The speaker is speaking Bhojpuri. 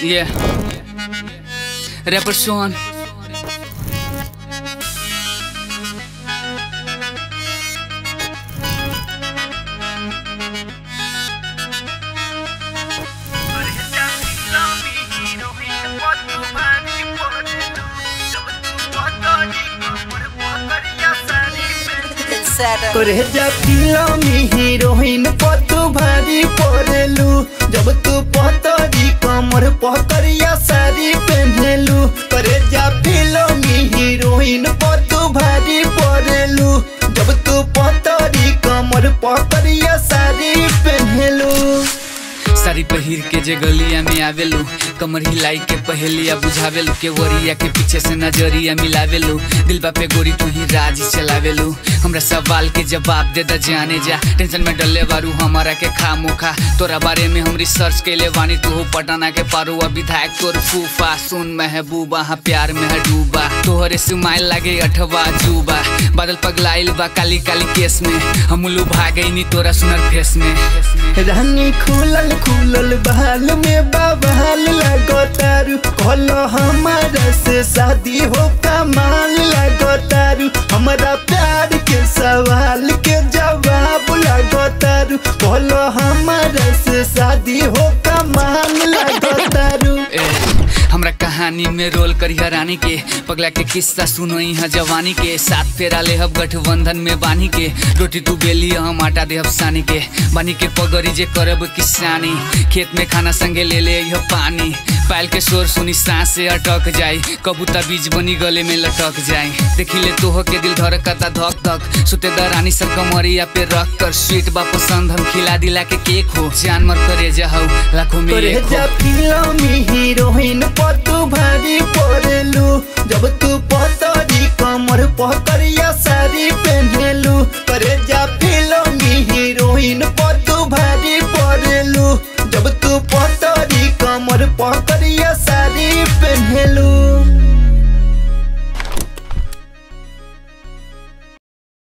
Yeah. Rapper Sean. करे जा फिल्मी हीरोइन पतु भारी पड़ेलू जब तू पतरी कमर पकड़िया साड़ी पहनेलू करे जा फिल्मी हीरोइन पतु भारी पड़ेलू जब तू पतरी कमर पकड़िया साड़ी पहनेलू साड़ी पहिर के जे गलिया में आवेलू कमर हिलाई के पहेलिया बुझावेलू के वरिया के पीछे से नजरिया मिलावेलू दिलबा पे गोरी तू ही राज चलावेलू हमरा सवाल के जवाब दे द जाने जा टेंशन में डले बारू हमारा के खा मुखा तोरा बारे में हम रिसर्च कैले बानी तू हो पटना के पारू अब विधायक तोर फूफा सुन महबूबा हाँ प्यार में है डूबा तोहरे सुमाइल लागे अठवा जूबा बादल पगलाइल बा काली काली केस में हम उल्लू भागई तोरा सुनर फेस में रानी खुलल खुलल बहाल में बवाल लगतारू कहलो हमारा से शादी हो कमाल लगतारू हमारा प्यार के सवाल के जवाब लगतारू कहलो हमारा से शादी हो कमाल लगतारू ए, हमरा कहानी में रोल करिया रानी के पगला के किस्सा सुनो यहाँ जवानी के साथ फेरा ले हब गठबंधन में बानी के रोटी तू बेली हम आटा दे सानी के बानी के पगड़ी जे करब किसानी खेत में खाना संगे ले ले यह पानी पायल के शोर सुनी सांस से अटक जाई कबूतर बीज बनी गले में लटक जाए देखी ले तोह के दिल धड़कता धक धक सुते दरानी सब कमरिया पे रख कर स्वीट बा पसंद हम खिला दिला के केक हो जान मर करे जाओ लाखों में करे एक हो जा फिल्मी हीरोइन पतु भारी पड़ेलू जब तू